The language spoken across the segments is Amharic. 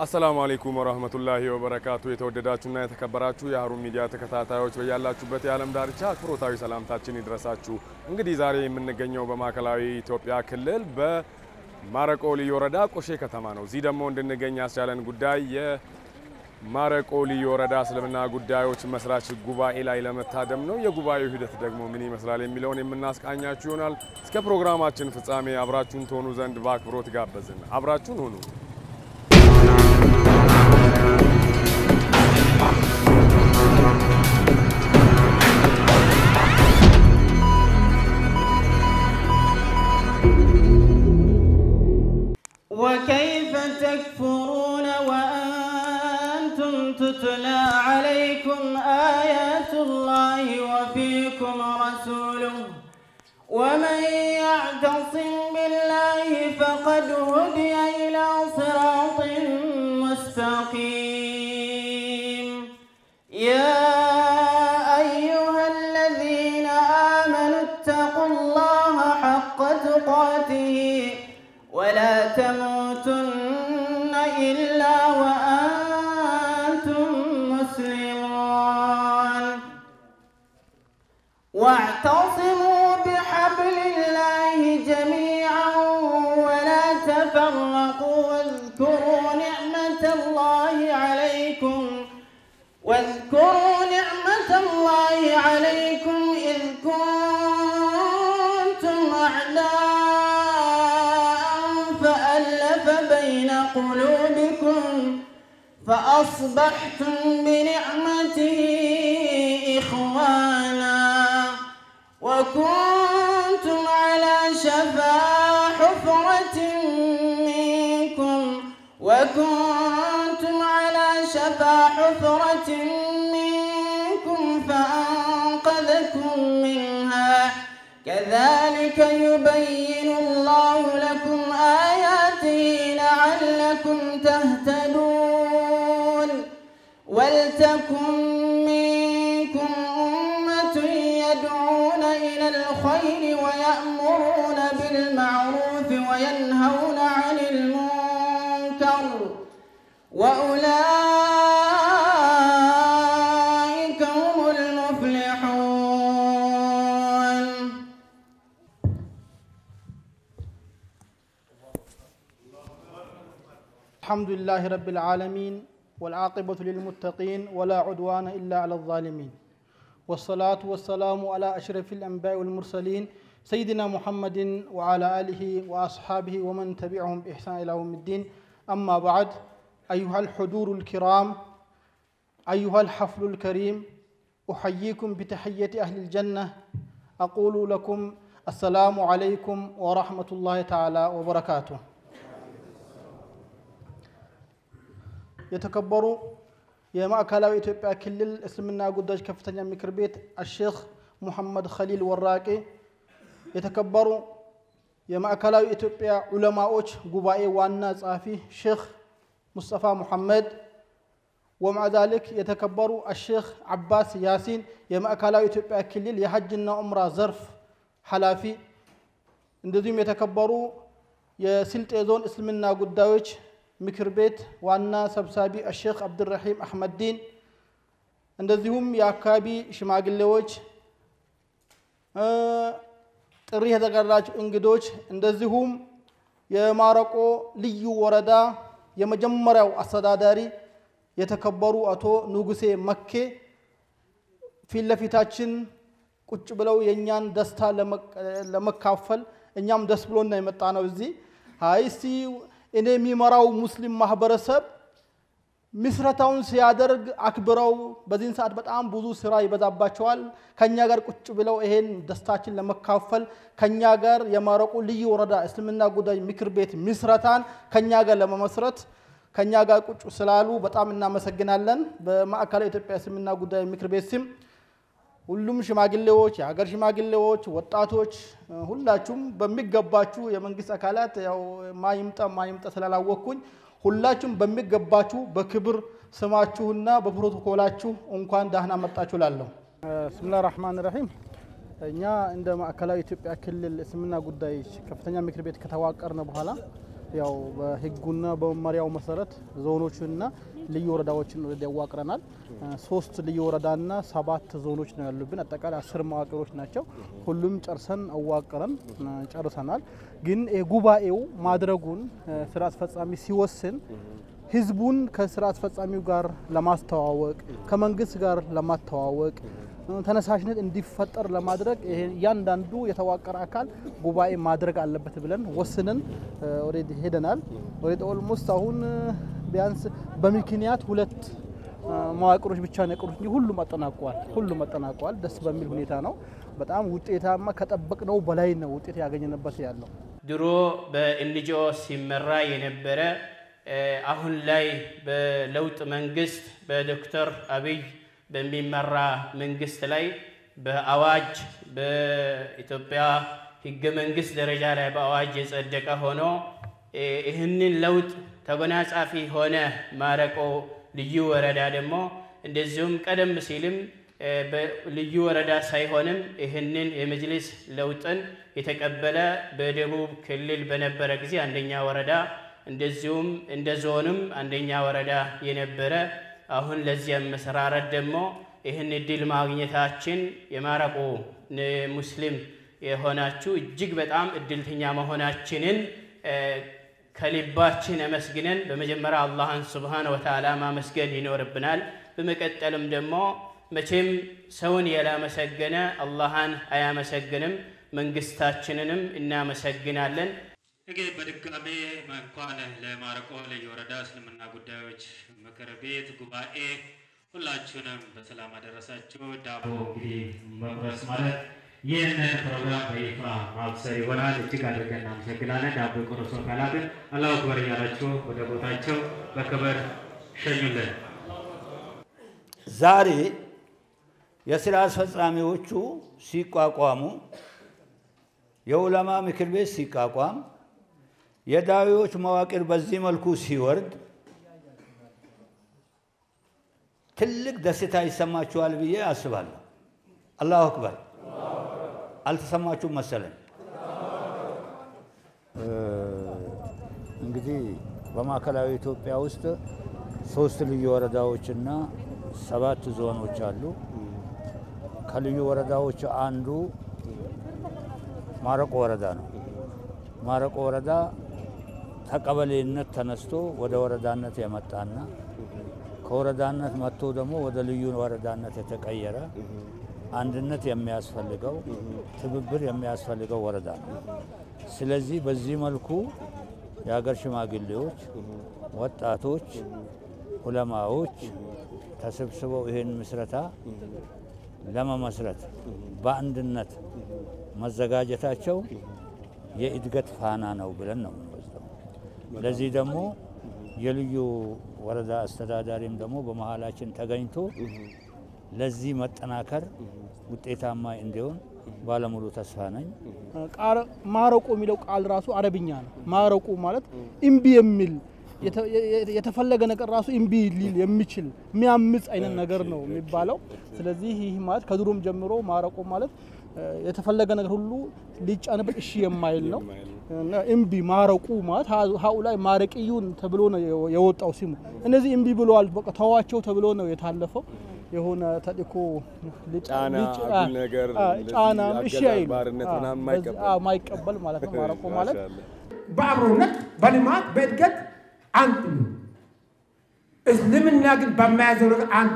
አሰላሙ አለይኩም ወራህመቱላሂ ወበረካቱ። የተወደዳችሁና የተከበራችሁ የሀሩን ሚዲያ ተከታታዮች በያላችሁበት የዓለም ዳርቻ አክብሮታዊ ሰላምታችን ይድረሳችሁ። እንግዲህ ዛሬ የምንገኘው በማዕከላዊ ኢትዮጵያ ክልል በማረቆ ልዩ ወረዳ ቆሼ ከተማ ነው። እዚህ ደግሞ እንድንገኝ ያስቻለን ጉዳይ የማረቆ ልዩ ወረዳ እስልምና ጉዳዮች መስራች ጉባኤ ላይ ለመታደም ነው። የጉባኤው ሂደት ደግሞ ምን ይመስላል የሚለውን የምናስቃኛችሁ ይሆናል። እስከ ፕሮግራማችን ፍጻሜ አብራችሁን ትሆኑ ዘንድ በአክብሮት ጋበዝን። አብራችሁን ሁኑ። وكيف تكفرون وأنتم تتلى عليكم آيات الله وفيكم رسوله ومن يعتصم بالله فقد هدي إلى صراط مستقيم يا أيها الذين آمنوا اتقوا الله حق تقاته ولا تموتن إلا وأنتم مسلمون واعتصموا بحبل الله جميعا ولا تفرقوا واذكروا نعمة الله عليكم واذكروا نعمة الله عليكم إذ كنتم أعداء فألف بين قلوبكم فأصبحتم بنعمته إخوانا وكنتم على شفا حفرة منكم وكنتم على شفا حفرة منكم فأنقذكم منها كذلك يبين الله لكم آياته لعلكم تهتدون ولتكن منكم أمة يدعون إلى الخير ويأمرون بالمعروف وينهون عن المنكر وأولئك هم المفلحون الحمد لله رب العالمين والعاقبة للمتقين ولا عدوان إلا على الظالمين والصلاة والسلام على أشرف الأنبياء والمرسلين سيدنا محمد وعلى آله وأصحابه ومن تبعهم بإحسان إلى يوم الدين أما بعد أيها الحضور الكرام أيها الحفل الكريم أحييكم بتحية أهل الجنة أقول لكم السلام عليكم ورحمة الله تعالى وبركاته የተከበሩ የማዕከላዊ ኢትዮጵያ ክልል እስልምና ጉዳዮች ከፍተኛ ምክር ቤት አሼክ ሙሐመድ ኸሊል ወራቄ፣ የተከበሩ የማዕከላዊ ኢትዮጵያ ዑለማዎች ጉባኤ ዋና ጸሐፊ ሼክ ሙስጠፋ ሙሐመድ፣ ወማዕ ዛሊክ የተከበሩ አሼክ አባስ ያሲን የማዕከላዊ ኢትዮጵያ ክልል የሐጅና ዑምራ ዘርፍ ኃላፊ፣ እንደዚሁም የተከበሩ የስልጤ ዞን እስልምና ጉዳዮች ምክር ቤት ዋና ሰብሳቢ አሼክ አብድራሂም አሕመድዲን እንደዚሁም የአካባቢ ሽማግሌዎች፣ ጥሪ የተጠራችሁ እንግዶች፣ እንደዚሁም የማረቆ ልዩ ወረዳ የመጀመሪያው አስተዳዳሪ የተከበሩ አቶ ንጉሴ መኬ ፊት ለፊታችን ቁጭ ብለው የእኛን ደስታ ለመካፈል እኛም ደስ ብሎና የመጣ ነው እዚህ አይ እስቲ እኔ የሚመራው ሙስሊም ማህበረሰብ ምስረታውን ሲያደርግ አክብረው በዚህን ሰዓት በጣም ብዙ ስራ ይበዛባቸዋል። ከኛ ጋር ቁጭ ብለው ይሄን ደስታችን ለመካፈል ከኛ ጋር የማረቆ ልዩ ወረዳ እስልምና ጉዳይ ምክር ቤት ምስረታን ከኛ ጋር ለመመስረት ከኛ ጋር ቁጭ ስላሉ በጣም እናመሰግናለን። በማዕከላዊ ኢትዮጵያ እስልምና ጉዳይ ምክር ቤት ስም ሁሉም ሽማግሌዎች፣ የሀገር ሽማግሌዎች፣ ወጣቶች ሁላችሁም በሚገባችሁ የመንግስት አካላት ያው ማይምጣ ማይምጣ ስላላወቅኩኝ ሁላችሁም በሚገባችሁ በክብር ስማችሁና በፕሮቶኮላችሁ እንኳን ዳህና መጣችሁ ላለሁ። ብስሚላህ ራህማን ራሂም እኛ እንደ ማዕከላዊ ኢትዮጵያ ክልል እስልምና ጉዳዮች ከፍተኛ ምክር ቤት ከተዋቀርን በኋላ ያው በህጉና በመመሪያው መሰረት ዞኖችንና ልዩ ወረዳዎችን ወደ ያዋቅረናል። ሶስት ልዩ ወረዳና ሰባት ዞኖች ነው ያሉብን። አጠቃላይ አስር መዋቅሮች ናቸው። ሁሉም ጨርሰን አዋቅረን ጨርሰናል። ግን ጉባኤው ማድረጉን ስራ አስፈጻሚ ሲወስን ህዝቡን ከስራ አስፈጻሚው ጋር ለማስተዋወቅ ከመንግስት ጋር ለማስተዋወቅ ተነሳሽነት እንዲፈጠር ለማድረግ እያንዳንዱ የተዋቀረ አካል ጉባኤ ማድረግ አለበት ብለን ወስነን ኦልሬዲ ሄደናል። ኦልሬዲ ኦልሞስት አሁን ቢያንስ በምክንያት ሁለት መዋቅሮች ብቻ ነው የቀሩት እንጂ ሁሉም አጠናቋል። ሁሉም አጠናቋል። ደስ በሚል ሁኔታ ነው። በጣም ውጤታማ ከጠበቅነው በላይ ነው ውጤት ያገኘንበት ያለው። ድሮ በኤንጂኦ ሲመራ የነበረ አሁን ላይ በለውጥ መንግስት በዶክተር አብይ በሚመራ መንግስት ላይ በአዋጅ በኢትዮጵያ ህገ መንግስት ደረጃ ላይ በአዋጅ የጸደቀ ሆኖ ይህንን ለውጥ ተጎናጻፊ ሆነ ማረቆ ልዩ ወረዳ ደግሞ እንደዚሁም ቀደም ሲልም ልዩ ወረዳ ሳይሆንም ይህንን የመጅሊስ ለውጥን የተቀበለ በደቡብ ክልል በነበረ ጊዜ አንደኛ ወረዳ እንደዚሁም እንደ ዞንም አንደኛ ወረዳ የነበረ አሁን ለዚህ መሰራረት ደግሞ ይህን እድል ማግኘታችን የማረቆ ሙስሊም የሆናችሁ እጅግ በጣም እድልተኛ መሆናችንን ከልባችን አመስግነን በመጀመሪያ አላህን ስብሓነ ወተዓላ ማመስገን ይኖርብናል። በመቀጠልም ደግሞ መቼም ሰውን ያላመሰገነ አላህን አያመሰግንም። መንግስታችንንም እናመሰግናለን። እንግዲህ በድጋሜ እንኳን ለማረቆ ልዩ ወረዳ እስልምና ጉዳዮች ምክር ቤት ጉባኤ ሁላችሁንም በሰላም አደረሳችሁ። ዳቦ እንግዲህ መቁረስ ማለት ይህንን ፕሮግራም በይፋ ማብሰር ይሆናል። እጅግ አድርገን እናመሰግናለን። ዳቦ የቆረሱ አካላትን አላሁ አክበር እያላችሁ ወደ ቦታቸው በክብር ሸኙልን። ዛሬ የስራ አስፈጻሚዎቹ ሲቋቋሙ የኡለማ ምክር ቤት ሲቋቋም የዳዊዎች መዋቅር በዚህ መልኩ ሲወርድ ትልቅ ደስታ ይሰማችኋል ብዬ አስባለሁ። አላሁ አክበር። አልተሰማችሁም መሰለኝ። እንግዲህ በማዕከላዊ ኢትዮጵያ ውስጥ ሶስት ልዩ ወረዳዎችና ሰባት ዞኖች አሉ። ከልዩ ወረዳዎች አንዱ ማረቆ ወረዳ ነው። ማረቆ ወረዳ ከቀበሌነት ተነስቶ ወደ ወረዳነት የመጣና ከወረዳነት መጥቶ ደግሞ ወደ ልዩ ወረዳነት የተቀየረ አንድነት የሚያስፈልገው ትብብር የሚያስፈልገው ወረዳ ነው። ስለዚህ በዚህ መልኩ የሀገር ሽማግሌዎች፣ ወጣቶች፣ ዑለማዎች ተሰብስበው ይህን ምስረታ ለመመስረት በአንድነት መዘጋጀታቸው የእድገት ፋና ነው ብለን ነው የምንወስደው። ለዚህ ደግሞ የልዩ ወረዳ አስተዳዳሪም ደግሞ በመሀላችን ተገኝቶ ለዚህ መጠናከር ውጤታማ እንዲሆን ባለሙሉ ተስፋ ነኝ። ማረቆ የሚለው ቃል ራሱ አረብኛ ነው። ማረቆ ማለት እምቢ የሚል የተፈለገ ነገር ራሱ እምቢ ሊል የሚችል የሚያምጽ አይነት ነገር ነው የሚባለው። ስለዚህ ይህ ማለት ከድሮም ጀምሮ ማረቆ ማለት የተፈለገ ነገር ሁሉ ሊጫንበት እሺ የማይል ነው። እና እምቢ ማረቁ ማለት ሀኡላይ ማረቅዩን ተብሎ ነው የወጣው ስሙ። እነዚህ እምቢ ብለዋል፣ በቃ ተዋቸው ተብሎ ነው የታለፈው። የሆነ ተልእኮ ጫና፣ አጉል ነገር፣ ጫና እንደዚህ እሺ አገዛዝ አይልም። ባርነት አዎ፣ ምናምን በዚህ- የማይቀበል። አዎ፣ የማይቀበል ማለት ነው ማረቆ ማለት ማሻአላህ። በአብሮነት በልማት በእድገት አንድ ነው። እስልምና ግን በማያዘው ነገር አንድ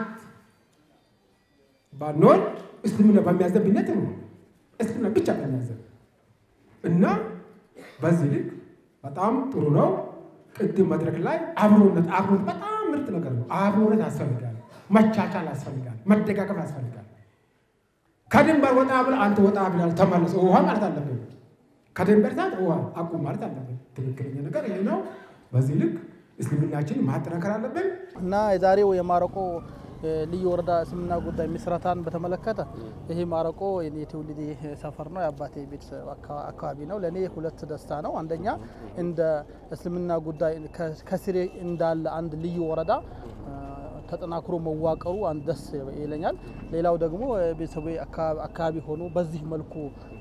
ባንሆን እስልምና በሚያዘን ብነት ነው። እስልምና ብቻ በሚያዘን እና በዚህ ልክ በጣም ጥሩ ነው። ቅድም መድረክ ላይ አብሮነት አብሮነት በጣም ምርጥ ነገር ነው። አብሮነት ያስፈልጋል፣ መቻቻል ያስፈልጋል፣ መደጋገፍ ያስፈልጋል። ከድንበር ወጣ ብለህ አንተ ወጣ ብላል ተመለስ ውሃ ማለት አለብን። ከድንበር ሰዓት ውሃ አቁም ማለት አለብን። ትክክለኛ ነገር ይህ ነው። በዚህ ልክ እስልምናችን ማጠናከር አለብን። እና የዛሬው የማረቆ እ፣ ልዩ ወረዳ እስልምና ጉዳይ ምስረታን በተመለከተ ይሄ ማረቆ የኔ የትውልድ ሰፈር ነው፣ የአባቴ ቤተሰብ አካ- አካባቢ ነው። ለእኔ ሁለት ደስታ ነው። አንደኛ እንደ እስልምና ጉዳይ ከ- ከስሬ እንዳለ አንድ ልዩ ወረዳ እ፣ ተጠናክሮ መዋቀሩ አንድ ደስ ይለኛል። ሌላው ደግሞ ቤተሰቡ አካባቢ ሆኖ በዚህ መልኩ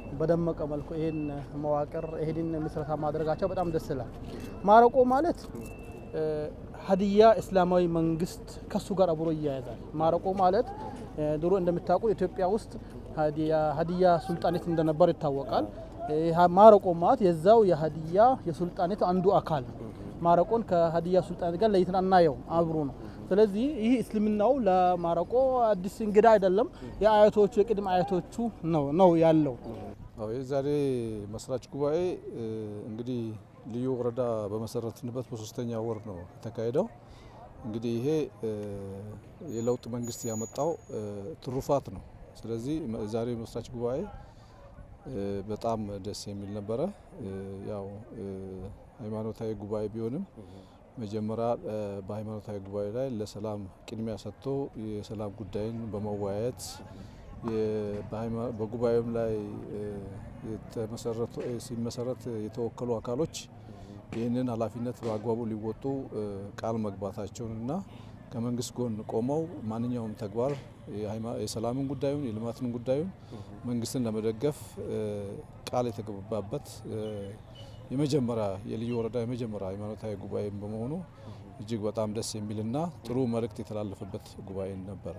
በደመቀ መልኩ ይህን መዋቅር ይህን ምስረታ ማድረጋቸው በጣም ደስ ይላል። ማረቆ ማለት እ፣ ሀዲያ እስላማዊ መንግስት ከሱ ጋር አብሮ ይያያዛል። ማረቆ ማለት እ፣ ድሮ እንደምታውቁ ኢትዮጵያ ውስጥ ሀዲያ ሀዲያ ሱልጣኔት እንደነበር ይታወቃል። ይህ ማረቆ ማለት የዛው የሀዲያ የሱልጣኔት አንዱ አካል ነው። ማረቆን ከሀዲያ ሱልጣኔት ጋር ለይተን አናየው፣ አብሮ ነው። ስለዚህ ይህ እስልምናው ለማረቆ አዲስ እንግዳ አይደለም። የአያቶቹ የቅድመ አያቶቹ ነው ነው ያለው። አዎ የዛሬ መስራች ጉባኤ እ፣ እንግዲህ ልዩ ወረዳ በመሰረትንበት በሶስተኛ ወር ነው የተካሄደው። እንግዲህ ይሄ እ፣ የለውጥ መንግስት ያመጣው እ፣ ትሩፋት ነው። ስለዚህ መ- ዛሬ መስራች ጉባኤ እ፣ በጣም ደስ የሚል ነበረ። እ፣ ያው እ፣ ሃይማኖታዊ ጉባኤ ቢሆንም መጀመሪያ እ፣ በሃይማኖታዊ ጉባኤ ላይ ለሰላም ቅድሚያ ሰጥቶ የሰላም ጉዳይን በመወያየት የ- በሃይማ- በጉባኤውም ላይ እ፣ የተመሰረቱ- እ፣ ሲመሰረት የተወከሉ አካሎች ይህንን ኃላፊነት በአግባቡ ሊወጡ እ፣ ቃል መግባታቸውንና ከመንግስት ጎን ቆመው ማንኛውም ተግባር የሃይማ- የሰላምን ጉዳዩን የልማትን ጉዳዩን መንግስትን ለመደገፍ እ፣ ቃል የተገባበት እ፣ የመጀመሪያ የልዩ ወረዳ የመጀመሪያ ሃይማኖታዊ ጉባኤም በመሆኑ እጅግ በጣም ደስ የሚልና ጥሩ መልእክት የተላለፈበት ጉባኤ ነበረ።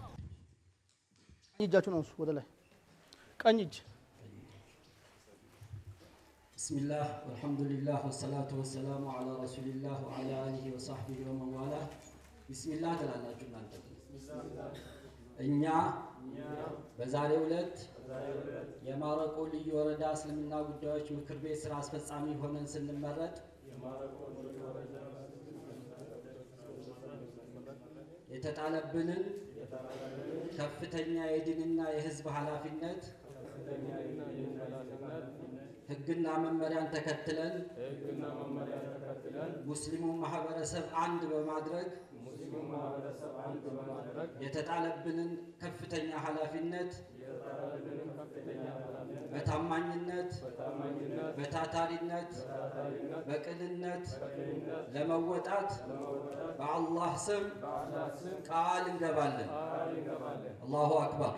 ቀኝ እጃችሁን አንሱ ወደ ላይ። ቀኝ እጅ ብስሚላህ ወልሐምዱሊላህ ወሰላቱ ወሰላሙ አላ ረሱሊላህ ወአላ አሊሂ ወሳህቢሂ ወመንዋላ ቢስሚላህ ትላላችሁ እናንተ እኛ በዛሬው ዕለት የማረቆ ልዩ ወረዳ እስልምና ጉዳዮች ምክር ቤት ስራ አስፈጻሚ ሆነን ስንመረጥ የተጣለብንን ከፍተኛ የዲንና የህዝብ ኃላፊነት ህግና መመሪያን ተከትለን ሙስሊሙን ማህበረሰብ አንድ በማድረግ የተጣለብንን ከፍተኛ ኃላፊነት በታማኝነት በታታሪነት በቅንነት ለመወጣት በአላህ ስም ቃል እንገባለን። አላሁ አክበር።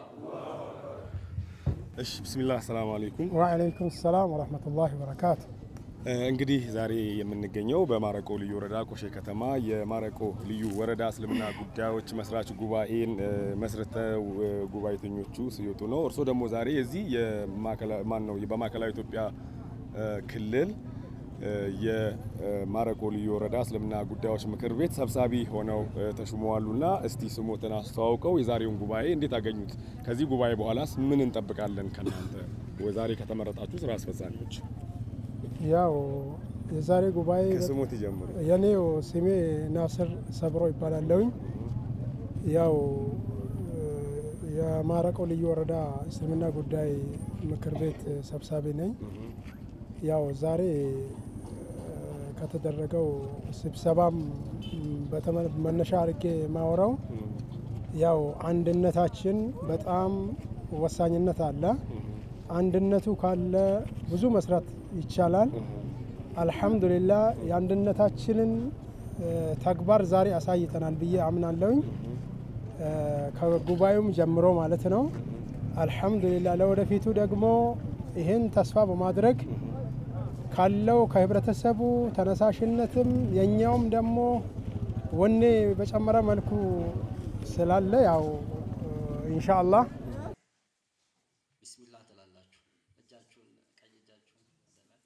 እሺ ብስሚላህ ሰላም አለይኩም። ወአለይኩም ሰላም ወረህመቱላሂ ወበረካቱ። እ፣ እንግዲህ ዛሬ የምንገኘው በማረቆ ልዩ ወረዳ ቆሼ ከተማ የማረቆ ልዩ ወረዳ እስልምና ጉዳዮች መስራች ጉባኤን እ፣ መስርተው እ፣ ጉባኤተኞቹ ሲወጡ ነው። እርስዎ ደግሞ ዛሬ የዚህ የማዕከላ- ማን ነው በማዕከላዊ ኢትዮጵያ እ፣ ክልል እ፣ የማረቆ ልዩ ወረዳ እስልምና ጉዳዮች ምክር ቤት ሰብሳቢ ሆነው እ፣ ተሹመዋሉና እስቲ ስሞትን አስተዋውቀው የዛሬውን ጉባኤ እንዴት አገኙት? ከዚህ ጉባኤ በኋላስ ምን እንጠብቃለን ከእናንተ ዛሬ ከተመረጣችሁ ስራ አስፈጻሚዎች? ያው የዛሬ ጉባኤ ከስሞት ይጀምሩ። የኔው ስሜ ናስር ሰብሮ ይባላለሁኝ። ያው እ፣ የማረቆ ልዩ ወረዳ እስልምና ጉዳይ ምክር ቤት ሰብሳቢ ነኝ። ያው ዛሬ እ፣ ከተደረገው ስብሰባም በተመ- መነሻ አድርጌ ማወራው ያው አንድነታችን በጣም ወሳኝነት አለ። አንድነቱ ካለ ብዙ መስራት ይቻላል። አልሐምዱሊላህ የአንድነታችንን እ፣ ተግባር ዛሬ አሳይተናል ብዬ አምናለሁኝ እ፣ ከጉባኤውም ጀምሮ ማለት ነው። አልሐምዱሊላህ ለወደፊቱ ደግሞ ይህን ተስፋ በማድረግ ካለው ከህብረተሰቡ ተነሳሽነትም የኛውም ደግሞ ወኔ በጨመረ መልኩ ስላለ ያው ኢንሻአላህ ቢስሚላህ ትላላችሁ። እጃችሁን ቀኝ እጃችሁን ወደ ላይ።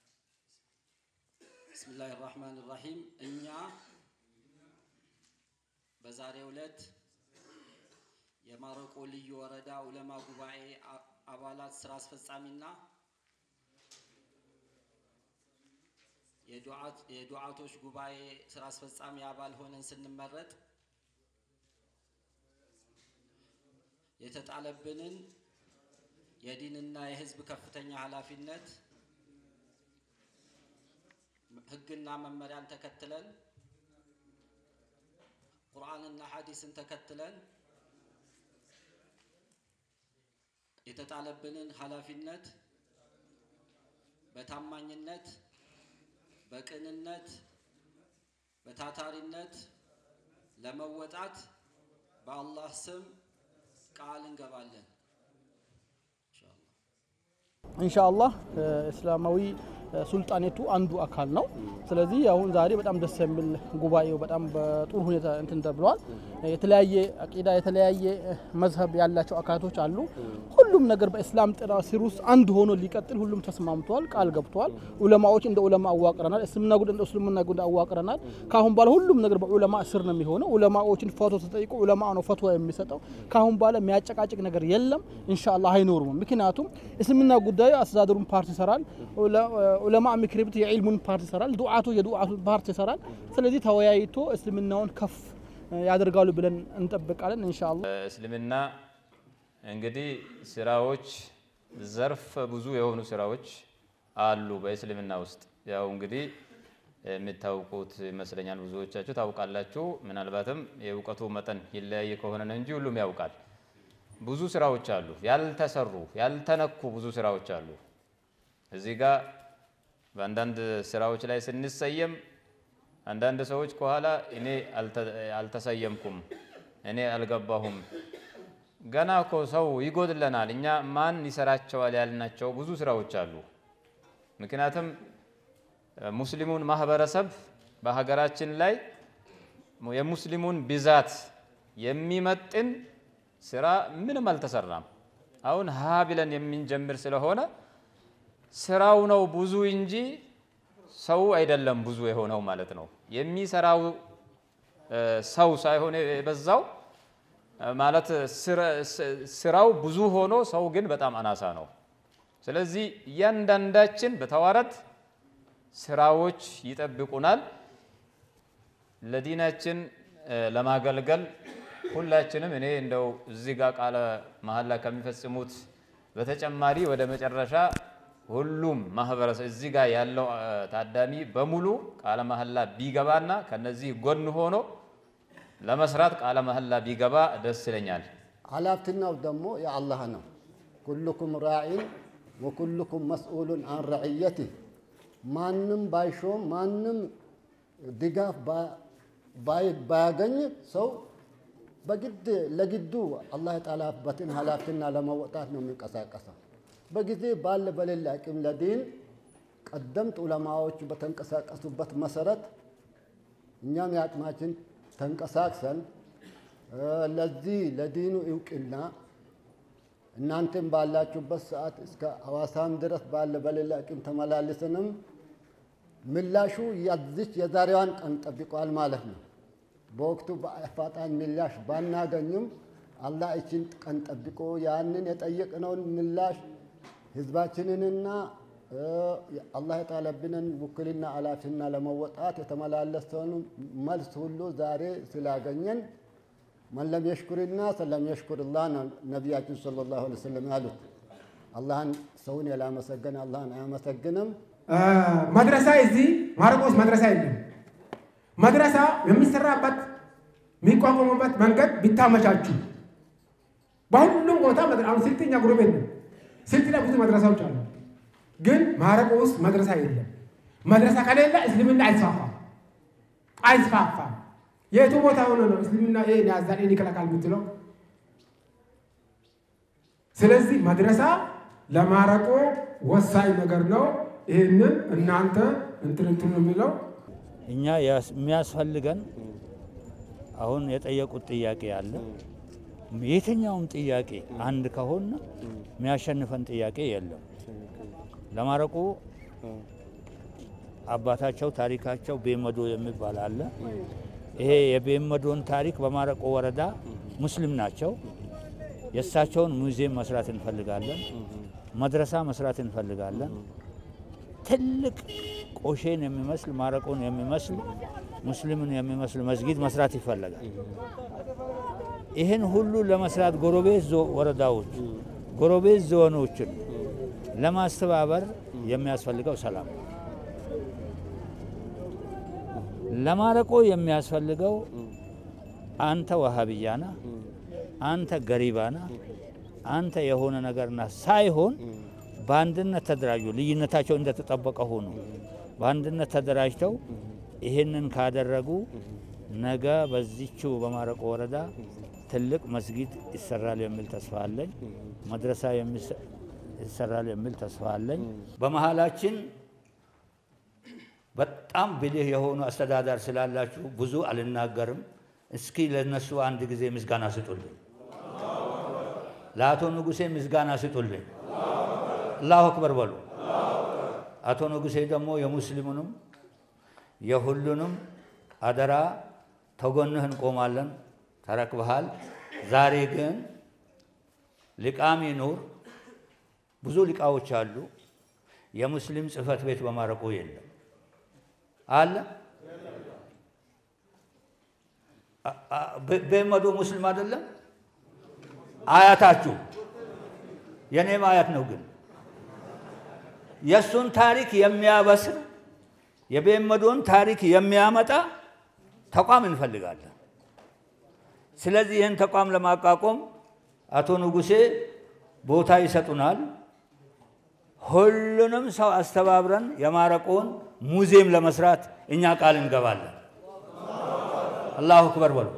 ቢስሚላህ ራህማን ራሂም። እኛ በዛሬው ዕለት የማረቆ ልዩ ወረዳ ዑለማ ጉባኤ አ- አባላት ስራ አስፈጻሚና የዱዓት- የዱዓቶች ጉባኤ ስራ አስፈጻሚ አባል ሆነን ስንመረጥ የተጣለብንን የዲንና የህዝብ ከፍተኛ ኃላፊነት ህግና መመሪያን ተከትለን ቁርአንና ሐዲስን ተከትለን የተጣለብንን ኃላፊነት በታማኝነት፣ በቅንነት፣ በታታሪነት ለመወጣት በአላህ ስም ቃል እንገባለን። ኢንሻአላህ። ኢንሻአላህ እስላማዊ ሱልጣኔቱ አንዱ አካል ነው። ስለዚህ አሁን ዛሬ በጣም ደስ የሚል ጉባኤው በጣም በጥሩ ሁኔታ እንትን ተብለዋል። የተለያየ አቂዳ የተለያየ መዝሀብ ያላቸው አካላቶች አሉ። ሁሉም ነገር በእስላም ጥላ ስር ውስጥ አንድ ሆኖ ሊቀጥል ሁሉም ተስማምተዋል፣ ቃል ገብተዋል። ኡለማዎች እንደ ኡለማ አዋቅረናል፣ እስልምና ጉዳይ እንደ እስልምና ጉዳይ አዋቅረናል። ከአሁን በኋላ ሁሉም ነገር በኡለማ ስር ነው የሚሆነው። ኡለማዎችን ፈቶ ተጠይቆ ኡለማ ነው ፈትዋ የሚሰጠው። ከአሁን በኋላ የሚያጨቃጭቅ ነገር የለም፣ ኢንሻአላህ አይኖርም። ምክንያቱም እስልምና ጉዳዩ አስተዳደሩን ፓርቲ ይሰራል፣ ኡለማ ምክር ቤት የዒልሙን ፓርቲ ይሰራል፣ ዱዓቱ የዱዓቱ ፓርቲ ይሰራል። ስለዚህ ተወያይቶ እስልምናውን ከፍ ያደርጋሉ ብለን እንጠብቃለን ኢንሻአላህ። እስልምና እንግዲህ ስራዎች ዘርፍ ብዙ የሆኑ ስራዎች አሉ በእስልምና ውስጥ። ያው እንግዲህ የምታውቁት ይመስለኛል፣ ብዙዎቻችሁ ታውቃላችሁ። ምናልባትም የእውቀቱ መጠን ይለያይ ከሆነ ነው እንጂ ሁሉም ያውቃል። ብዙ ስራዎች አሉ፣ ያልተሰሩ ያልተነኩ ብዙ ስራዎች አሉ። እዚህ ጋር በአንዳንድ ስራዎች ላይ ስንሰየም አንዳንድ ሰዎች ከኋላ እኔ አልተሰየምኩም፣ እኔ አልገባሁም፣ ገና እኮ ሰው ይጎድለናል፣ እኛ ማን ይሰራቸዋል ያልናቸው ብዙ ስራዎች አሉ። ምክንያቱም ሙስሊሙን ማህበረሰብ በሀገራችን ላይ የሙስሊሙን ብዛት የሚመጥን ስራ ምንም አልተሰራም። አሁን ሀ ብለን የምንጀምር ስለሆነ ስራው ነው ብዙ እንጂ ሰው አይደለም ብዙ የሆነው ማለት ነው። የሚሰራው ሰው ሳይሆን የበዛው ማለት ስራው ብዙ ሆኖ ሰው ግን በጣም አናሳ ነው። ስለዚህ እያንዳንዳችን በተዋረድ ስራዎች ይጠብቁናል። ለዲናችን ለማገልገል ሁላችንም እኔ እንደው እዚህ ጋር ቃለ መሐላ ከሚፈጽሙት በተጨማሪ ወደ መጨረሻ ሁሉም ማህበረሰብ እዚህ ጋር ያለው ታዳሚ በሙሉ ቃለ መሐላ ቢገባና ከነዚህ ጎን ሆኖ ለመስራት ቃለ መሐላ ቢገባ ደስ ይለኛል። ኃላፊነቱ ደግሞ የአላህ ነው። ኩልኩም ራዒን ወኩልኩም መስኡሉን አን ረዕየቲህ። ማንም ባይሾም ማንም ድጋፍ ባያገኝ ሰው በግድ ለግዱ አላህ የጣለበትን ኃላፊነት ለመወጣት ነው የሚንቀሳቀሰው። በጊዜ ባለ በሌለ አቅም ለዲን ቀደምት ዑለማዎች በተንቀሳቀሱበት መሰረት እኛም የአቅማችን ተንቀሳቅሰን ለዚህ ለዲኑ እውቅና እናንተም ባላችሁበት ሰዓት እስከ ሐዋሳም ድረስ ባለ በሌለ አቅም ተመላልሰንም ምላሹ ያዚች የዛሬዋን ቀን ጠብቋል ማለት ነው። በወቅቱ በአፋጣኝ ምላሽ ባናገኝም አላህ እችን ቀን ጠብቆ ያንን የጠየቅነውን ምላሽ ህዝባችንንና አላህ የጣለብንን ውክልና ኃላፊና ለመወጣት የተመላለሰውን መልስ ሁሉ ዛሬ ስላገኘን መን ለም የሽኩርና ሰለም የሽኩርላህ ነው ነቢያችን ሰለላሁ ዐለይሂ ወሰለም ያሉት። አላህን ሰውን ያላመሰገነ አላህን አያመሰግንም። መድረሳ እዚህ ማረቆስ መድረሳ የለም። መድረሳ የሚሰራበት የሚቋቋሙበት መንገድ ቢታመቻቹ በሁሉም ቦታ አሁን ስልጥኛ ጉሩቤት ነው። ስልጥ ላይ ብዙ መድረሳዎች አሉ፣ ግን ማረቆ ውስጥ መድረሳ የለም። መድረሳ ከሌለ እስልምና አይስፋፋም አይስፋፋም። የቱ ቦታ ሆኖ ነው እስልምና ይሄን ያዛል ይሄን ይከላከል የምትለው? ስለዚህ መድረሳ ለማረቆ ወሳኝ ነገር ነው። ይህንን እናንተ እንትን እንትን የሚለው እኛ የሚያስፈልገን አሁን የጠየቁት ጥያቄ አለ። የትኛውም ጥያቄ አንድ ከሆነ የሚያሸንፈን ጥያቄ የለም። ለማረቆ አባታቸው ታሪካቸው ቤመዶ የሚባል አለ። ይሄ የቤመዶን ታሪክ በማረቆ ወረዳ ሙስሊም ናቸው። የእሳቸውን ሙዚየም መስራት እንፈልጋለን። መድረሳ መስራት እንፈልጋለን። ትልቅ ቆሼን የሚመስል ማረቆን የሚመስል ሙስሊምን የሚመስል መስጊድ መስራት ይፈለጋል። ይህን ሁሉ ለመስራት ጎረቤት ወረዳዎች፣ ጎረቤት ዞኖችን ለማስተባበር የሚያስፈልገው ሰላም ነው። ለማረቆ የሚያስፈልገው አንተ ወሃብያና አንተ ገሪባና አንተ የሆነ ነገርና ሳይሆን በአንድነት ተደራጁ። ልዩነታቸው እንደተጠበቀ ሆኖ በአንድነት ተደራጅተው ይህንን ካደረጉ ነገ በዚችው በማረቆ ወረዳ ትልቅ መስጊድ ይሰራል የሚል ተስፋ አለኝ። መድረሳ ይሰራል የሚል ተስፋ አለኝ። በመሀላችን በጣም ብልህ የሆኑ አስተዳዳሪ ስላላችሁ ብዙ አልናገርም። እስኪ ለነሱ አንድ ጊዜ ምስጋና ስጡልኝ። ለአቶ ንጉሴ ምስጋና ስጡልኝ። አላሁ አክበር በሉ። አቶ ንጉሴ ደግሞ የሙስሊሙንም የሁሉንም አደራ ተጎንህ እንቆማለን ተረክበሃል። ዛሬ ግን ሊቃም ይኑር ብዙ ሊቃዎች አሉ። የሙስሊም ጽህፈት ቤት በማረቆ የለም አለ። በመዶ ሙስሊም አይደለም አያታችሁ፣ የኔም አያት ነው። ግን የእሱን ታሪክ የሚያበስር የቤመዶን ታሪክ የሚያመጣ ተቋም እንፈልጋለን። ስለዚህ ይህን ተቋም ለማቋቋም አቶ ንጉሴ ቦታ ይሰጡናል። ሁሉንም ሰው አስተባብረን የማረቆን ሙዚየም ለመስራት እኛ ቃል እንገባለን። አላሁ አክበር በሉ።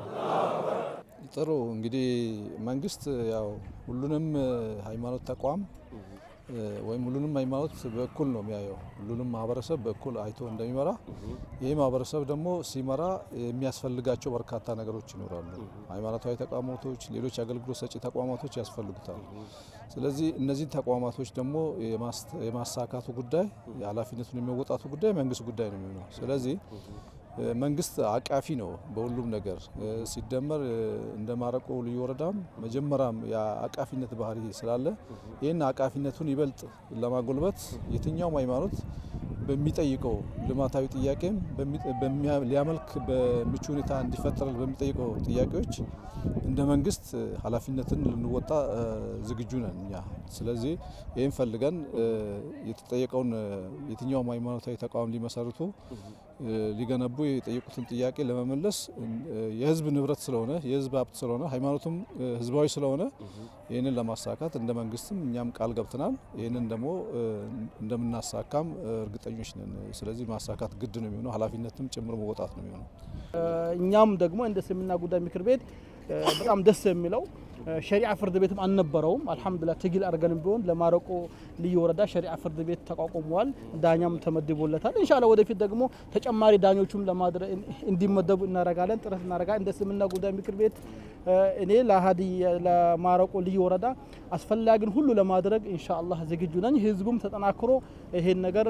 ጥሩ እንግዲህ መንግስት ያው ሁሉንም ሃይማኖት ተቋም ወይም ሁሉንም ሃይማኖት በእኩል ነው የሚያየው። ሁሉንም ማህበረሰብ በእኩል አይቶ እንደሚመራ ይህ ማህበረሰብ ደግሞ ሲመራ የሚያስፈልጋቸው በርካታ ነገሮች ይኖራሉ። ሃይማኖታዊ ተቋማቶች፣ ሌሎች አገልግሎት ሰጪ ተቋማቶች ያስፈልጉታል። ስለዚህ እነዚህን ተቋማቶች ደግሞ የማሳካቱ ጉዳይ የኃላፊነቱን የሚወጣቱ ጉዳይ መንግስት ጉዳይ ነው የሚሆነው። ስለዚህ መንግስት አቃፊ ነው በሁሉም ነገር ሲደመር እንደ ማረቆ ልዩ ወረዳም መጀመሪያም የአቃፊነት ባህሪ ስላለ ይህን አቃፊነቱን ይበልጥ ለማጎልበት የትኛውም ሃይማኖት በሚጠይቀው ልማታዊ ጥያቄም ሊያመልክ በምቹ ሁኔታ እንዲፈጠር በሚጠይቀው ጥያቄዎች እንደ መንግስት ኃላፊነትን ልንወጣ ዝግጁ ነን እኛ። ስለዚህ ይህም ፈልገን የተጠየቀውን የትኛውም ሃይማኖታዊ ተቋም ሊመሰርቱ ሊገነቡ የጠየቁትን ጥያቄ ለመመለስ የህዝብ ንብረት ስለሆነ የህዝብ ሀብት ስለሆነ ሃይማኖቱም ህዝባዊ ስለሆነ ይህንን ለማሳካት እንደ መንግስትም እኛም ቃል ገብተናል። ይህንን ደግሞ እንደምናሳካም እርግጠኞች ነን። ስለዚህ ማሳካት ግድ ነው የሚሆነው፣ ኃላፊነትም ጭምር መወጣት ነው የሚሆነው። እኛም ደግሞ እንደ እስልምና ጉዳይ ምክር ቤት በጣም ደስ የሚለው ሸሪዓ ፍርድ ቤትም አልነበረውም። አልሐምዱሊላህ ትግል አድርገንም ቢሆን ለማረቆ ልዩ ወረዳ ሸሪዓ ፍርድ ቤት ተቋቁሟል። ዳኛም ተመድቦለታል። ኢንሻአላህ ወደፊት ደግሞ ተጨማሪ ዳኞቹም ለማድረግ እንዲመደቡ እናደርጋለን፣ ጥረት እናደርጋለን። እንደ እስልምና ጉዳይ ምክር ቤት እኔ ለሀዲ ለማረቆ ልዩ ወረዳ አስፈላጊን ሁሉ ለማድረግ ኢንሻአላህ ዝግጁ ነኝ። ህዝቡም ተጠናክሮ ይሄን ነገር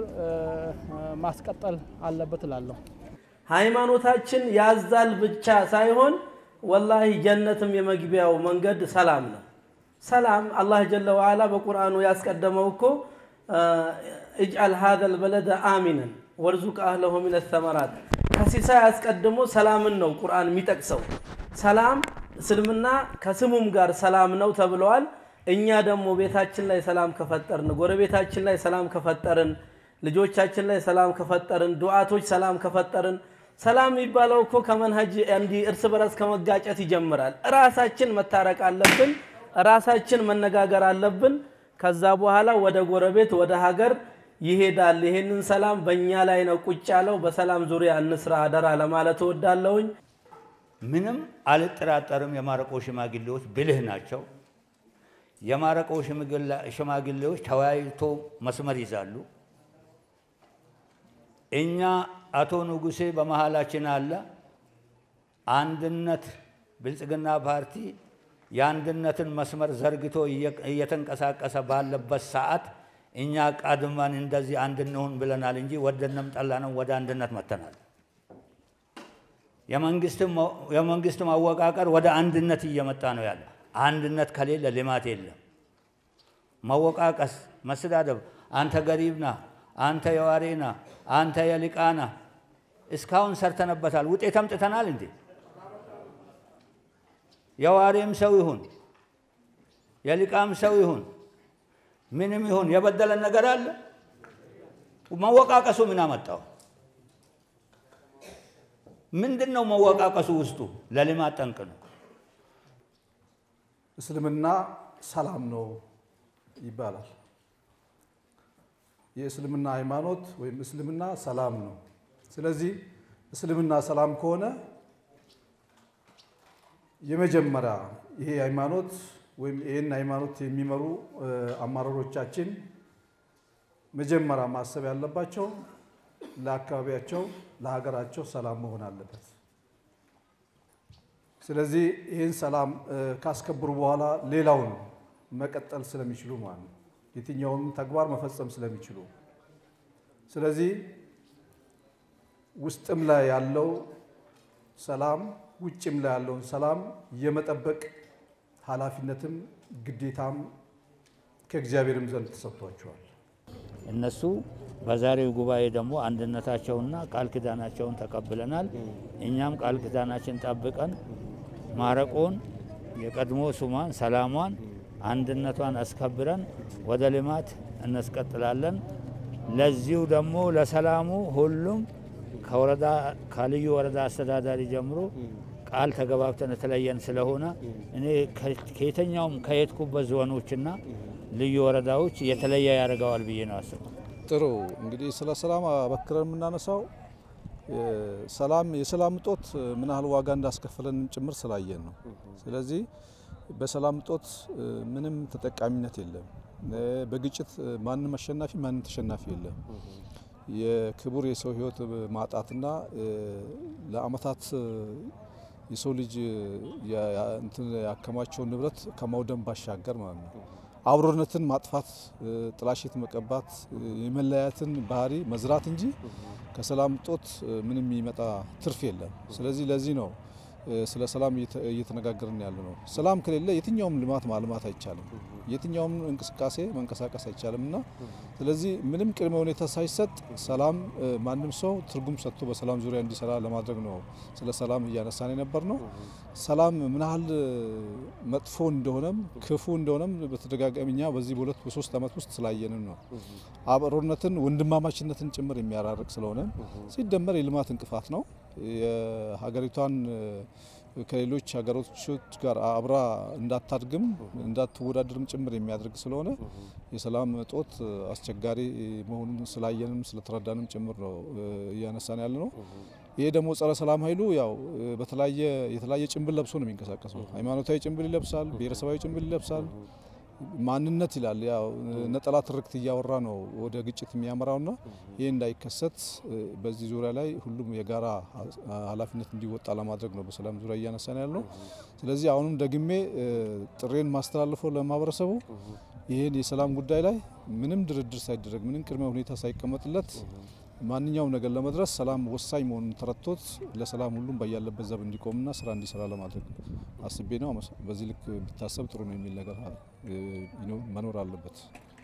ማስቀጠል አለበት እላለሁ። ሃይማኖታችን ያዛል ብቻ ሳይሆን ወላሂ ጀነትም የመግቢያው መንገድ ሰላም ነው። ሰላም አላህ ጀለ ወዓላ በቁርአኑ ያስቀደመው እኮ እጅአል ሀዘል በለደ አሚነን ወርዙቅ አህለሁ ሚነ ሰመራት ከሲሳይ አስቀድሞ ሰላምን ነው ቁርአን የሚጠቅሰው። ሰላም እስልምና ከስሙም ጋር ሰላም ነው ተብለዋል። እኛ ደግሞ ቤታችን ላይ ሰላም ከፈጠርን፣ ጎረቤታችን ላይ ሰላም ከፈጠርን፣ ልጆቻችን ላይ ሰላም ከፈጠርን፣ ዱዓቶች ሰላም ከፈጠርን ሰላም የሚባለው እኮ ከመንሀጅ እንዲህ እርስ በርስ ከመጋጨት ይጀምራል። ራሳችን መታረቅ አለብን። ራሳችን መነጋገር አለብን። ከዛ በኋላ ወደ ጎረቤት ወደ ሀገር ይሄዳል። ይሄንን ሰላም በእኛ ላይ ነው ቁጭ ያለው። በሰላም ዙሪያ እንስራ አደራ ለማለት እወዳለሁኝ። ምንም አልጠራጠርም። የማረቆ ሽማግሌዎች ብልህ ናቸው። የማረቆ ሽማግሌዎች ተወያይቶ መስመር ይዛሉ። እኛ አቶ ንጉሴ በመሃላችን አለ። አንድነት ብልጽግና ፓርቲ የአንድነትን መስመር ዘርግቶ እየተንቀሳቀሰ ባለበት ሰዓት እኛ ቀድመን እንደዚህ አንድ እንሁን ብለናል እንጂ ወደንም ጠላንም ወደ አንድነት መተናል። የመንግስት አወቃቀር ወደ አንድነት እየመጣ ነው ያለ። አንድነት ከሌለ ልማት የለም። መወቃቀስ፣ መሰዳደብ፣ አንተ ገሪብና አንተ የዋሬና አንተ የሊቃና እስካሁን ሰርተነበታል። ውጤት አምጥተናል እንዴ? የዋሬም ሰው ይሁን የሊቃም ሰው ይሁን ምንም ይሁን የበደለን ነገር አለ? መወቃቀሱ ምን አመጣው? ምንድን ነው መወቃቀሱ? ውስጡ ለልማት ጠንቅ ነው። እስልምና ሰላም ነው ይባላል። የእስልምና ሃይማኖት ወይም እስልምና ሰላም ነው። ስለዚህ እስልምና ሰላም ከሆነ የመጀመሪያ ይሄ ሃይማኖት ወይም ይህን ሃይማኖት የሚመሩ እ፣ አመራሮቻችን መጀመሪያ ማሰብ ያለባቸው ለአካባቢያቸው፣ ለሀገራቸው ሰላም መሆን አለበት። ስለዚህ ይህን ሰላም እ፣ ካስከበሩ በኋላ ሌላውን መቀጠል ስለሚችሉ ማለት ነው። የትኛውንም ተግባር መፈጸም ስለሚችሉ ስለዚህ ውስጥም ላይ ያለው ሰላም ውጭም ላይ ያለውን ሰላም የመጠበቅ ኃላፊነትም ግዴታም ከእግዚአብሔርም ዘንድ ተሰጥቷቸዋል። እነሱ በዛሬው ጉባኤ ደግሞ አንድነታቸውና ቃል ኪዳናቸውን ተቀብለናል። እኛም ቃል ኪዳናችን ጠብቀን ማረቆን የቀድሞ ሱማን ሰላሟን አንድነቷን አስከብረን ወደ ልማት እናስቀጥላለን። ለዚሁ ደግሞ ለሰላሙ ሁሉም ከወረዳ ከልዩ ወረዳ አስተዳዳሪ ጀምሮ ቃል ተገባብተን የተለየን ስለሆነ እኔ ከ- ከየትኛውም ከየትኩበት ዞኖችና ልዩ ወረዳዎች የተለየ ያደርገዋል ብዬ ነው አስብ ጥሩ እንግዲህ ስለ ሰላም አበክረን የምናነሳው እ፣ ሰላም የሰላም እጦት ምን ያህል ዋጋ እንዳስከፈለንም ጭምር ስላየን ነው። ስለዚህ በሰላም እጦት እ፣ ምንም ተጠቃሚነት የለም። እ፣ በግጭት እ፣ ማንም አሸናፊ ማንም ተሸናፊ የለም። የክቡር የሰው ሕይወት ማጣትና እ፣ ለአመታት እ፣ የሰው ልጅ ያ- ያ- እንትን ያከማቸውን ንብረት ከማውደም ባሻገር ማለት ነው አብሮነትን ማጥፋት፣ እ፣ ጥላሸት መቀባት፣ እ፣ የመለያየትን ባህሪ መዝራት እንጂ ከሰላም እጦት እ፣ ምንም የሚመጣ ትርፍ የለም። ስለዚህ ለዚህ ነው እ፣ ስለ ሰላም እየተ- እየተነጋገርን ያለ ነው። ሰላም ከሌለ የትኛውም ልማት ማልማት አይቻልም። የትኛውም እንቅስቃሴ መንቀሳቀስ አይቻልም እና ስለዚህ ምንም ቅድመ ሁኔታ ሳይሰጥ ሰላም እ፣ ማንም ሰው ትርጉም ሰጥቶ በሰላም ዙሪያ እንዲሰራ ለማድረግ ነው ስለ ሰላም እያነሳን የነበር ነው። ሰላም ምን ያህል እ፣ መጥፎ እንደሆነም ክፉ እንደሆነም በተደጋጋሚ እኛ በዚህ በሁለት በሶስት ዓመት ውስጥ ስላየንም ነው። አብሮነትን ወንድማማችነትን ጭምር የሚያራርቅ ስለሆነ ሲደመር የልማት እንቅፋት ነው። የሀገሪቷን እ፣ ከሌሎች ሀገሮች ጋር አብራ እንዳታድግም እንዳትወዳደርም ጭምር የሚያደርግ ስለሆነ የሰላም እጦት እ፣ አስቸጋሪ መሆኑን ስላየንም ስለተረዳንም ጭምር ነው እ፣ እያነሳን ያለ ነው። ይሄ ደግሞ ጸረ ሰላም ኃይሉ ያው እ፣ በተለያየ የተለያየ ጭንብል ለብሶ ነው የሚንቀሳቀሰው። ሃይማኖታዊ ጭንብል ይለብሳል፣ ብሔረሰባዊ ጭንብል ይለብሳል። ማንነት ይላል ያው ነጠላ ትርክት እያወራ ነው ወደ ግጭት የሚያመራውና ይህ እንዳይከሰት እ፣ በዚህ ዙሪያ ላይ ሁሉም የጋራ አ- ኃላፊነት እንዲወጣ ለማድረግ ነው በሰላም ዙሪያ እያነሳን ያለው። ስለዚህ አሁንም ደግሜ እ፣ ጥሬን ማስተላልፈው ለማህበረሰቡ ይህን የሰላም ጉዳይ ላይ ምንም ድርድር ሳይደረግ ምንም ቅድመ ሁኔታ ሳይቀመጥለት ማንኛውም ነገር ለመድረስ ሰላም ወሳኝ መሆኑን ተረድቶት ለሰላም ሁሉም በያለበት ዘብ እንዲቆምና ስራ እንዲሰራ ለማድረግ አስቤ ነው። አመሰ- በዚህ ልክ ቢታሰብ ጥሩ ነው የሚል ነገር እ፣ ይኖ- መኖር አለበት።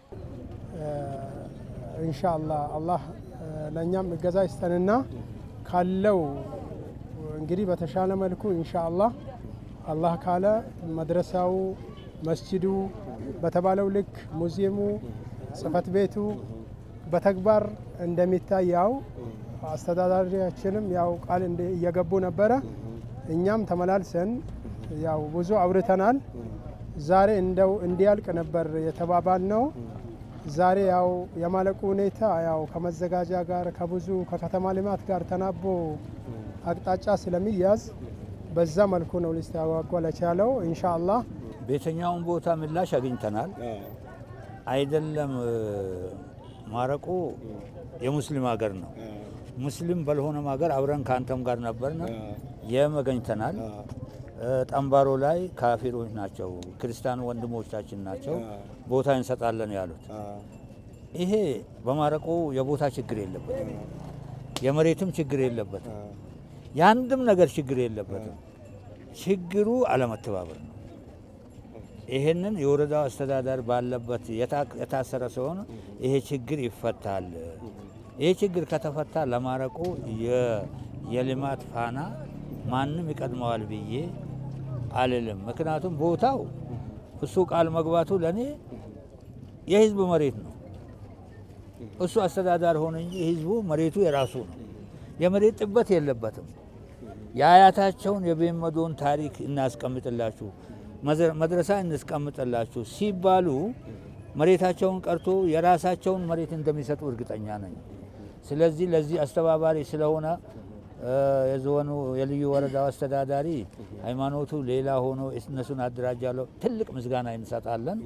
ኢንሻአላህ አላህ እ፣ ለእኛም እገዛ ይስጠንና ካለው እንግዲህ በተሻለ መልኩ ኢንሻአላህ አላህ ካለ መድረሳው፣ መስጂዱ በተባለው ልክ ሙዚየሙ፣ ጽህፈት ቤቱ በተግባር እንደሚታይ ያው አስተዳዳሪያችንም ያው ቃል እንደ- እየገቡ ነበረ። እኛም ተመላልሰን ያው ብዙ አውርተናል። ዛሬ እንደው እንዲያልቅ ነበር የተባባል ነው። ዛሬ ያው የማለቁ ሁኔታ ያው ከመዘጋጃ ጋር ከብዙ ከከተማ ልማት ጋር ተናቦ አቅጣጫ ስለሚያዝ በዛ መልኩ ነው ሊስተጓጎል የቻለው። ኢንሻአላህ በየትኛውም ቦታ ምላሽ አግኝተናል። አይደለም እ፣ ማረቆ የሙስሊም ሀገር ነው። ሙስሊም ባልሆነም ሀገር አብረን ከአንተም ጋር ነበርን። የም አገኝተናል። እ፣ ጠንባሮ ላይ ካፊሮች ናቸው፣ ክርስቲያን ወንድሞቻችን ናቸው፣ ቦታ እንሰጣለን ያሉት። ይሄ በማረቆ የቦታ ችግር የለበትም፣ የመሬትም ችግር የለበትም፣ የአንድም ነገር ችግር የለበትም። ችግሩ አለመተባበር ነው። ይህንን የወረዳው አስተዳደር ባለበት የታ- የታሰረ ሲሆን ይሄ ችግር ይፈታል። ይሄ ችግር ከተፈታ ለማረቆ የ- የልማት ፋና ማንም ይቀድመዋል ብዬ አልልም። ምክንያቱም ቦታው እሱ ቃል መግባቱ ለእኔ የህዝብ መሬት ነው። እሱ አስተዳዳሪ ሆነ እንጂ ህዝቡ መሬቱ የራሱ ነው። የመሬት ጥበት የለበትም። የአያታቸውን የቤመዶን ታሪክ እናስቀምጥላችሁ፣ መዘ- መድረሳ እናስቀምጥላችሁ ሲባሉ መሬታቸውን ቀርቶ የራሳቸውን መሬት እንደሚሰጡ እርግጠኛ ነኝ። ስለዚህ ለዚህ አስተባባሪ ስለሆነ የዞኑ የልዩ ወረዳው አስተዳዳሪ ሃይማኖቱ ሌላ ሆኖ እነሱን አደራጃለሁ። ትልቅ ምስጋና እንሰጣለን።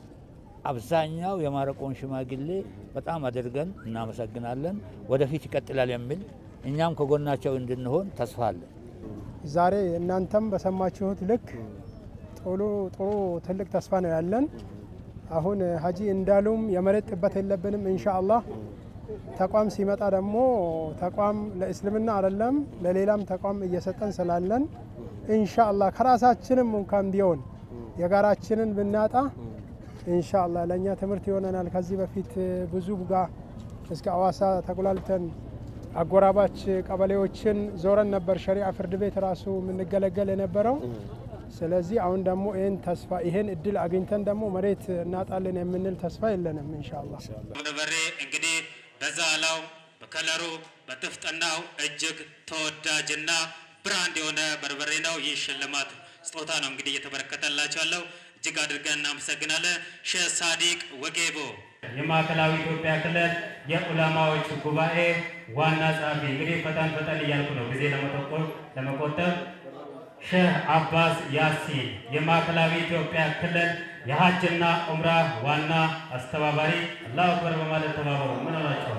አብዛኛው የማረቆን ሽማግሌ በጣም አድርገን እናመሰግናለን። ወደፊት ይቀጥላል የሚል እኛም ከጎናቸው እንድንሆን ተስፋ አለን። ዛሬ እናንተም በሰማችሁት ልክ ጥሩ ጥሩ ትልቅ ተስፋ ነው ያለን። አሁን ሀጂ እንዳሉም የመሬት ጥበት የለብንም ኢንሻአላህ። ተቋም ሲመጣ ደግሞ ተቋም ለእስልምና አይደለም ለሌላም ተቋም እየሰጠን ስላለን ኢንሻአላህ ከራሳችንም እንኳን ቢሆን የጋራችንን ብናጣ ኢንሻአላህ ለእኛ ትምህርት ይሆነናል። ከዚህ በፊት ብዙ ጋር እስከ አዋሳ ተጉላልተን አጎራባች ቀበሌዎችን ዞረን ነበር ሸሪዓ ፍርድ ቤት ራሱ የምንገለገል የነበረው። ስለዚህ አሁን ደግሞ ይህን ተስፋ ይህን እድል አግኝተን ደግሞ መሬት እናጣለን የምንል ተስፋ የለንም ኢንሻአላህ። በርበሬ እንግዲህ በዛላው በከለሩ በጥፍጥናው እጅግ ተወዳጅና ብራንድ የሆነ በርበሬ ነው። ይህ ሽልማት ስጦታ ነው እንግዲህ እየተበረከተላቸው ያለው እጅግ አድርገን እናመሰግናለን። ሼህ ሳዲቅ ወጌቦ የማዕከላዊ ኢትዮጵያ ክልል የዑለማዎች ጉባኤ ዋና ጸሐፊ። እንግዲህ ፈጠን ፈጠን እያልኩ ነው ጊዜ ለመጠቆም ለመቆጠብ። ሼህ አባስ ያሲን የማዕከላዊ ኢትዮጵያ ክልል የሀጅና ዑምራ ዋና አስተባባሪ። አላሁ አክበር በማለት ተባበሩ። ምን ሆናቸዋል?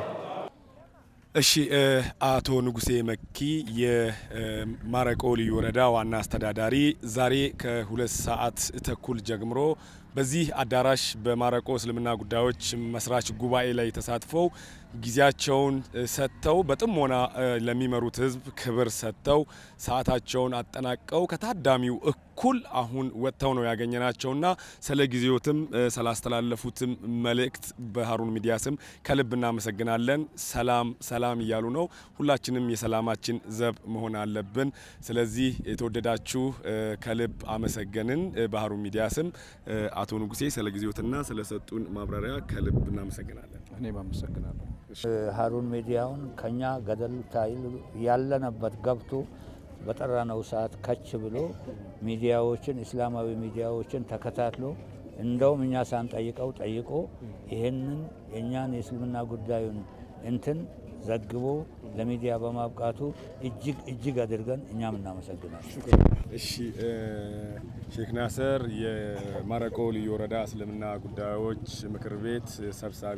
እሺ አቶ ንጉሴ መኪ የማረቆ ልዩ ወረዳ ዋና አስተዳዳሪ ዛሬ ከሁለት ሰዓት ተኩል ጀምሮ በዚህ አዳራሽ በማረቆ እስልምና ጉዳዮች መስራች ጉባኤ ላይ ተሳትፈው ጊዜያቸውን ሰጥተው በጥሞና ለሚመሩት ሕዝብ ክብር ሰጥተው ሰዓታቸውን አጠናቀው ከታዳሚው እኩል አሁን ወጥተው ነው ያገኘናቸውና ስለ ጊዜዎትም ስላስተላለፉትም መልእክት በሀሩን ሚዲያ ስም ከልብ እናመሰግናለን። ሰላም ሰላም እያሉ ነው። ሁላችንም የሰላማችን ዘብ መሆን አለብን። ስለዚህ የተወደዳችሁ ከልብ አመሰገንን። በሀሩን ሚዲያ ስም አቶ ንጉሴ ስለ ጊዜዎትና ስለሰጡን ማብራሪያ ከልብ እናመሰግናለን። እኔም አመሰግናለሁ። ሀሩን ሚዲያውን ከኛ ገደል ታይል ያለነበት ገብቶ በጠራነው ሰዓት ከች ብሎ ሚዲያዎችን እስላማዊ ሚዲያዎችን ተከታትሎ እንደውም እኛ ሳንጠይቀው ጠይቆ ይህንን የእኛን የእስልምና ጉዳዩን እንትን ዘግቦ ለሚዲያ በማብቃቱ እጅግ እጅግ አድርገን እኛም እናመሰግናለን። እሺ ሼክ ናስር የማረቆ ልዩ ወረዳ እስልምና ጉዳዮች ምክር ቤት ሰብሳቢ፣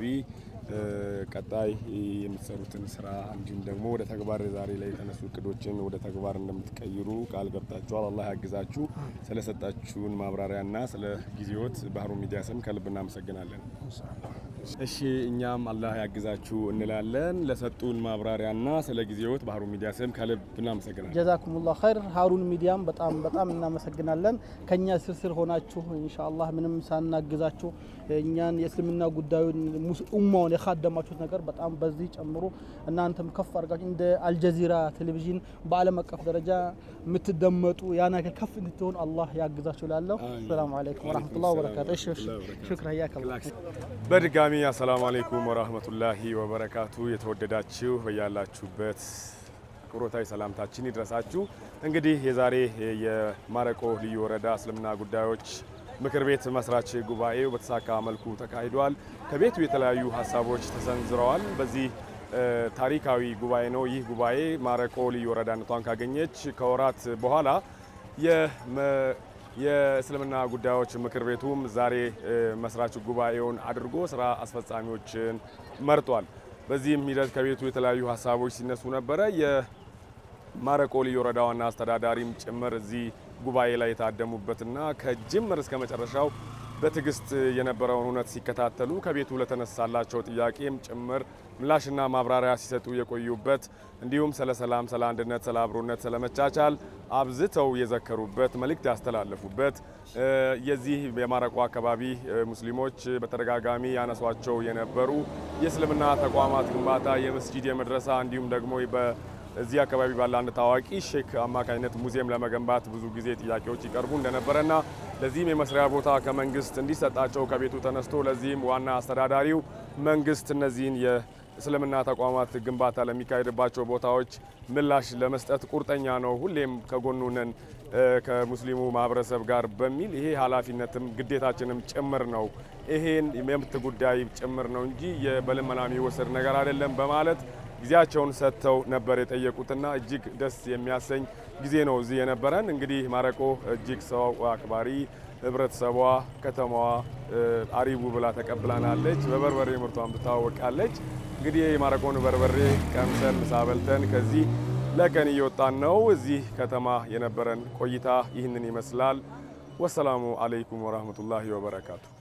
ቀጣይ የምትሰሩትን ስራ እንዲሁም ደግሞ ወደ ተግባር ዛሬ ላይ የተነሱ እቅዶችን ወደ ተግባር እንደምትቀይሩ ቃል ገብታችኋል። አላህ ያግዛችሁ። ስለሰጣችሁን ማብራሪያና ስለ ጊዜዎት በሀሩን ሚዲያ ስም ከልብ እናመሰግናለን። እሺ እኛም አላህ ያግዛችሁ እንላለን። ለሰጡን ማብራሪያና ስለ ጊዜዎት በሀሩን ሚዲያ ስም ከልብ እናመሰግናለን። ጀዛኩሙላህ ኸይር። ሀሩን ሚዲያም በጣም በጣም እናመሰግናለን። ከኛ ስር ስር ሆናችሁ ኢንሻአላህ ምንም ሳናግዛችሁ እኛን የእስልምና ጉዳዩን ኡማውን የካደማችሁት ነገር በጣም በዚህ ጨምሮ እናንተም ከፍ አድርጋችሁ እንደ አልጀዚራ ቴሌቪዥን በዓለም አቀፍ ደረጃ የምትደመጡ ያ ነገር ከፍ እንድትሆን አላህ ያግዛችሁ። ላለሁ ሰላም አለይኩም ወራህመቱላሂ ወበረካቱ። እሺ ሽክራ ያከላ በድጋሚ አሰላሙ አለይኩም ወራህመቱላሂ ወበረካቱ። የተወደዳችሁ በያላችሁበት አክብሮታዊ ሰላምታችን ይድረሳችሁ። እንግዲህ የዛሬ የማረቆ ልዩ ወረዳ እስልምና ጉዳዮች ምክር ቤት መስራች ጉባኤው በተሳካ መልኩ ተካሂዷል። ከቤቱ የተለያዩ ሀሳቦች ተሰንዝረዋል። በዚህ ታሪካዊ ጉባኤ ነው። ይህ ጉባኤ ማረቆ ልዩ ወረዳነቷን ካገኘች ከወራት በኋላ የእስልምና ጉዳዮች ምክር ቤቱም ዛሬ መስራች ጉባኤውን አድርጎ ስራ አስፈጻሚዎችን መርጧል። በዚህም ሂደት ከቤቱ የተለያዩ ሀሳቦች ሲነሱ ነበረ። የማረቆ ልዩ ወረዳ ዋና አስተዳዳሪም ጭምር እዚህ ጉባኤ ላይ የታደሙበትና ከጅምር እስከ መጨረሻው በትዕግስት የነበረውን እውነት ሲከታተሉ ከቤቱ ለተነሳላቸው ጥያቄም ጭምር ምላሽና ማብራሪያ ሲሰጡ የቆዩበት እንዲሁም ስለ ሰላም፣ ስለ አንድነት፣ ስለ አብሮነት፣ ስለ መቻቻል አብዝተው የዘከሩበት መልእክት ያስተላለፉበት የዚህ የማረቆ አካባቢ ሙስሊሞች በተደጋጋሚ ያነሷቸው የነበሩ የእስልምና ተቋማት ግንባታ፣ የመስጂድ፣ የመድረሳ እንዲሁም ደግሞ እዚህ አካባቢ ባለ አንድ ታዋቂ ሼክ አማካኝነት ሙዚየም ለመገንባት ብዙ ጊዜ ጥያቄዎች ይቀርቡ እንደነበረና ለዚህም የመስሪያ ቦታ ከመንግስት እንዲሰጣቸው ከቤቱ ተነስቶ ለዚህም ዋና አስተዳዳሪው መንግስት እነዚህን የእስልምና ተቋማት ግንባታ ለሚካሄድባቸው ቦታዎች ምላሽ ለመስጠት ቁርጠኛ ነው፣ ሁሌም ከጎኑ ነን ከሙስሊሙ ማህበረሰብ ጋር በሚል ይሄ ኃላፊነትም ግዴታችንም ጭምር ነው፣ ይሄን የመብት ጉዳይ ጭምር ነው እንጂ በልመና የሚወሰድ ነገር አይደለም በማለት ጊዜያቸውን ሰጥተው ነበር የጠየቁትና እጅግ ደስ የሚያሰኝ ጊዜ ነው እዚህ የነበረን። እንግዲህ ማረቆ እጅግ ሰው አክባሪ ህብረተሰቧ፣ ከተማዋ አሪቡ ብላ ተቀብላናለች። በበርበሬ ምርቷን ትታወቃለች። እንግዲህ የማረቆን በርበሬ ቀምሰን ምሳ በልተን ከዚህ ለቀን እየወጣን ነው። እዚህ ከተማ የነበረን ቆይታ ይህንን ይመስላል። ወሰላሙ አለይኩም ወራህመቱላሂ ወበረካቱ።